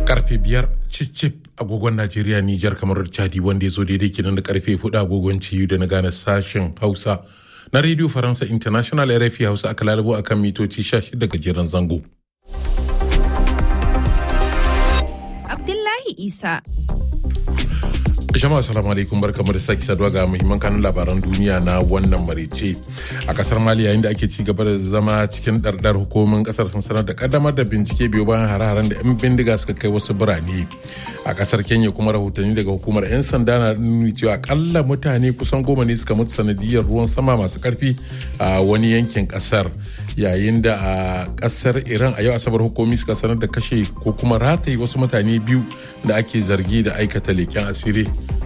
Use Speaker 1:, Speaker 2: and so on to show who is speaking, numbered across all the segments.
Speaker 1: karfe biyar cicip agogon najeriya nijar kamar chadi wanda ya zo daidai kenan da karfe hudu agogon ciyu da na gane sashen hausa na radio faransa international rfi hausa aka lalabo akan mitoci 16 gajeren zango
Speaker 2: abdullahi isa
Speaker 1: jama'a salamu alaikum barkamu da sake saduwa ga muhimman kanun labaran duniya na wannan marice a kasar mali yayin da ake ci gaba da zama cikin dardar hukumomin kasar sun sanar da kaddamar da bincike biyu bayan hare-haren da 'yan bindiga suka kai wasu birane a kasar kenya kuma rahotanni daga hukumar 'yan sanda na nuni cewa akalla mutane kusan goma ne suka mutu sanadiyar ruwan sama masu karfi a wani yankin kasar yayin da a kasar iran a yau asabar hukumi suka sanar da kashe ko kuma rataye wasu mutane biyu da ake zargi da aikata leken asiri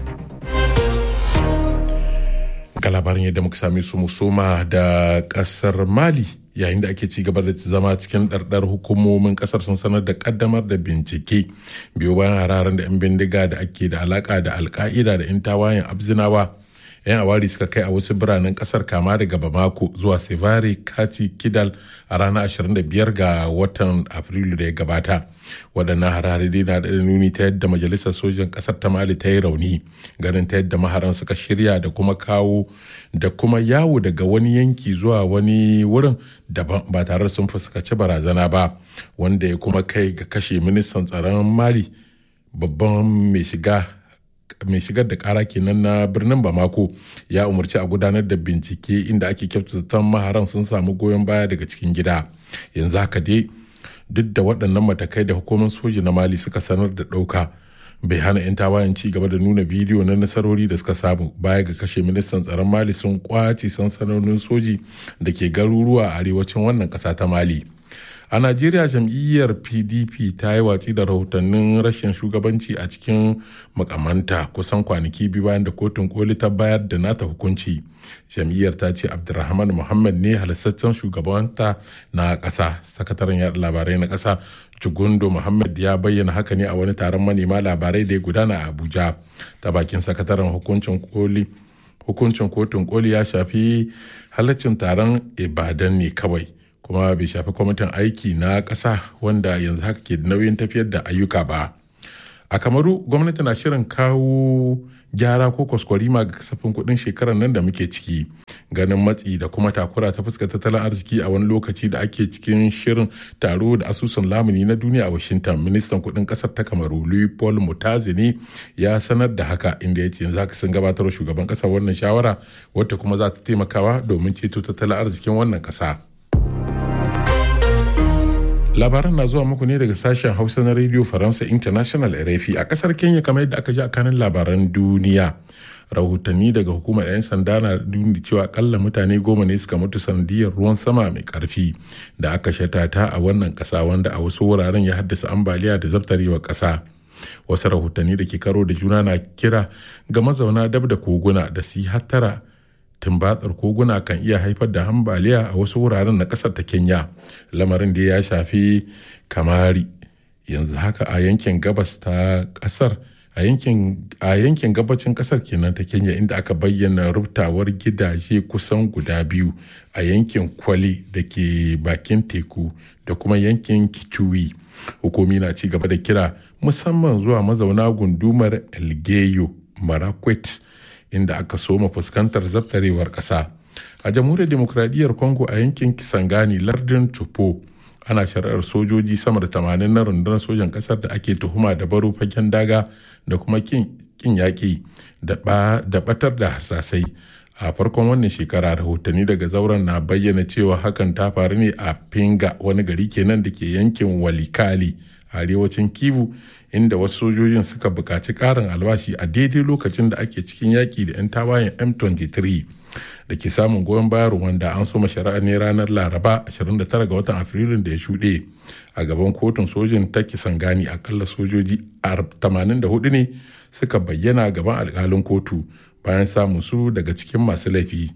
Speaker 1: ga labarin yadda muka same su musoma da kasar mali yayin da ake ci gaba da zama cikin ɗarɗar hukumomin kasar sun sanar da kaddamar da bincike biyu bayan hararen da 'yan bindiga da ake da alaka da alka'ida da 'yan tawayen abzinawa 'yan awari suka kai a wasu biranen kasar kama daga bamako zuwa sevare kati kidal a ranar 25 ga watan afrilu da ya gabata waɗannan harare dai na da nuni ta yadda majalisar sojan ƙasar ta mali ta yi rauni ganin ta yadda maharan suka shirya da kuma kawo da kuma yawo daga wani yanki zuwa wani wurin daban ba tare sun fuskaci barazana ba wanda ya kuma kai ga kashe ministan tsaron mali babban mai shiga mai shigar da kara kenan na birnin bamako ya umarci a gudanar da bincike inda ake kyautata maharan sun samu goyon baya daga cikin gida yanzu haka dai duk da waɗannan matakai da hukumar soji na mali suka sanar da ɗauka bai hana 'yan tawayen ci gaba da nuna bidiyo na nasarori da suka samu baya ga kashe ministan tsaron mali sun kwace sansanonin soji da ke garuruwa a arewacin wannan ƙasa ta mali a najeriya jam'iyyar pdp ta yi watsi da rahotannin rashin shugabanci a cikin makamanta kusan kwanaki biyu bayan da kotun koli ta bayar da nata hukunci jam'iyyar ta ce abdulrahman muhammad ne halittaccen shugabanta na ƙasa sakataren yaɗa labarai na ƙasa jugundo muhammad ya bayyana haka ne a wani taron manema labarai da ya gudana a abuja ta bakin sakataren hukuncin koli hukuncin kotun koli ya shafi halaccin taron ibadan ne kawai kuma bai shafi kwamitin aiki na ƙasa wanda yanzu haka ke da nauyin tafiyar da ayyuka ba a kamaru gwamnati na shirin kawo gyara ko kwaskwarima ga kasafin kuɗin shekarar nan da muke ciki ganin matsi da kuma takura ta fuskar tattalin arziki a wani lokaci da ake cikin shirin taro da asusun lamuni na duniya a washington ministan kuɗin ƙasar ta kamaru louis paul mutazini ya sanar da haka inda ya ce yanzu haka sun gabatar shugaban ƙasar wannan shawara wata kuma za ta taimakawa domin ceto tattalin arzikin wannan ƙasa. labaran na zuwa muku ne daga sashen hausa na radio faransa international rfi a kasar kenya kamar yadda aka ji a kanin labaran duniya rahotanni daga hukumar 'yan sanda na nuni cewa akalla mutane goma ne suka mutu sanadiyar ruwan sama mai karfi da aka shatata a wannan kasa wanda a wasu wuraren ya haddasa ambaliya da zabtarewa kasa wasu rahotanni da ke karo da juna na kira ga mazauna dab da koguna da su hattara tumbatsar koguna kan iya haifar da ambaliya a wasu wuraren na kasar ta kenya lamarin da ya shafi kamari yanzu haka a yankin gabas ta kasar a yankin gabacin kasar kenan ta kenya inda aka bayyana rubtawar gidaje kusan guda biyu a yankin kwale da ke bakin teku da kuma yankin kichuwi hukumi na ci gaba da kira musamman zuwa mazauna gundumar elgeyo marakwet inda aka soma fuskantar zabtarewar ƙasa a jamhuriyar demokradiyyar congo a yankin kisangani lardin tupo ana shari'ar sojoji sama da tamanin na rundunar sojan ƙasar da ake tuhuma da baro fagen daga da kuma kin yaƙi da batar da harsasai a farkon wannan shekara rahotanni daga zauren na bayyana cewa hakan ta faru ne a pinga wani gari kenan da ke yankin walikali a arewacin kivu inda wasu sojojin suka buƙaci ƙarin albashi a daidai lokacin da ake cikin yaƙi da 'yan tawayen m23 da ke samun goyon bayan wanda an soma shari'a ne ranar laraba 29 ga watan afrilun da ya shuɗe a gaban kotun sojin ta kisangani akalla sojoji 84 ne suka bayyana gaban alkalin kotu bayan samun su daga cikin masu laifi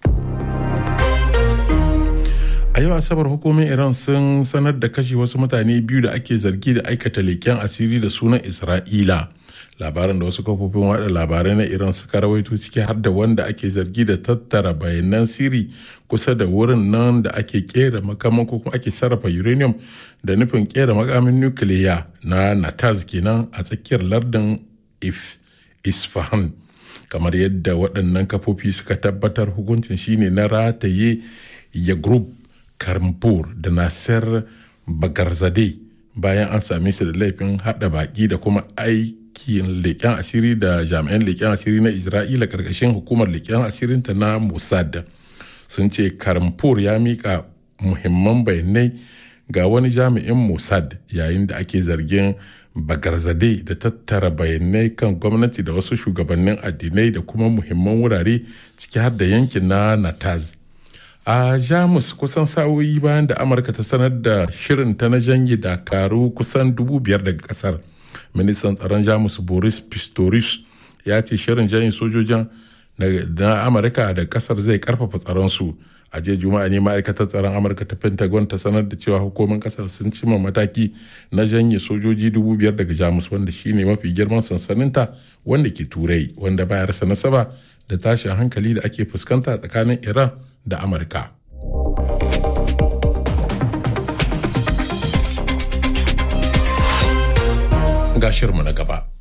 Speaker 1: a yau asabar hukumin iran sun sanar da kashe wasu mutane biyu da ake zargi da aikata leken asiri da sunan isra'ila labarin da wasu kafofin wada labarai na iran suka rawaito ciki har da wanda ake zargi da tattara bayanan siri kusa da wurin nan da ake kera makaman ko kuma ake sarrafa uranium da nufin kera makamin nukiliya na nataz kenan a tsakiyar lardin if isfahan kamar yadda waɗannan kafofi suka tabbatar hukuncin shine na rataye ya group karmpur da nasir bagarzade bayan an same su da laifin hada baki da kuma aikin leƙen asiri da jami'an leƙen asiri na isra'ila ƙarƙashin hukumar leƙen asirinta na mossad sun ce karmpur ya miƙa muhimman bayanai ga wani jami'in mossad yayin da ake zargin bagarzade da tattara bayanai kan gwamnati da wasu shugabannin addinai da kuma muhimman wurare ciki har da yankin na nataz a jamus kusan sa'o'i bayan da amurka ta sanar da shirinta na janye dakaru kusan dubu biyar daga kasar ministan tsaron jamus boris pistorius ya ce shirin janye sojojin na amurka da kasar zai karfafa tsaronsu a jiya juma'a ne ma'aikatar tsaron amurka ta pentagon ta sanar da cewa hukumar kasar sun cima mataki na janye sojoji dubu biyar daga jamus wanda shine mafi girman sansaninta wanda ke turai wanda baya rasa nasaba da tashin hankali da ake fuskanta tsakanin iran da amurka ga shirmu na gaba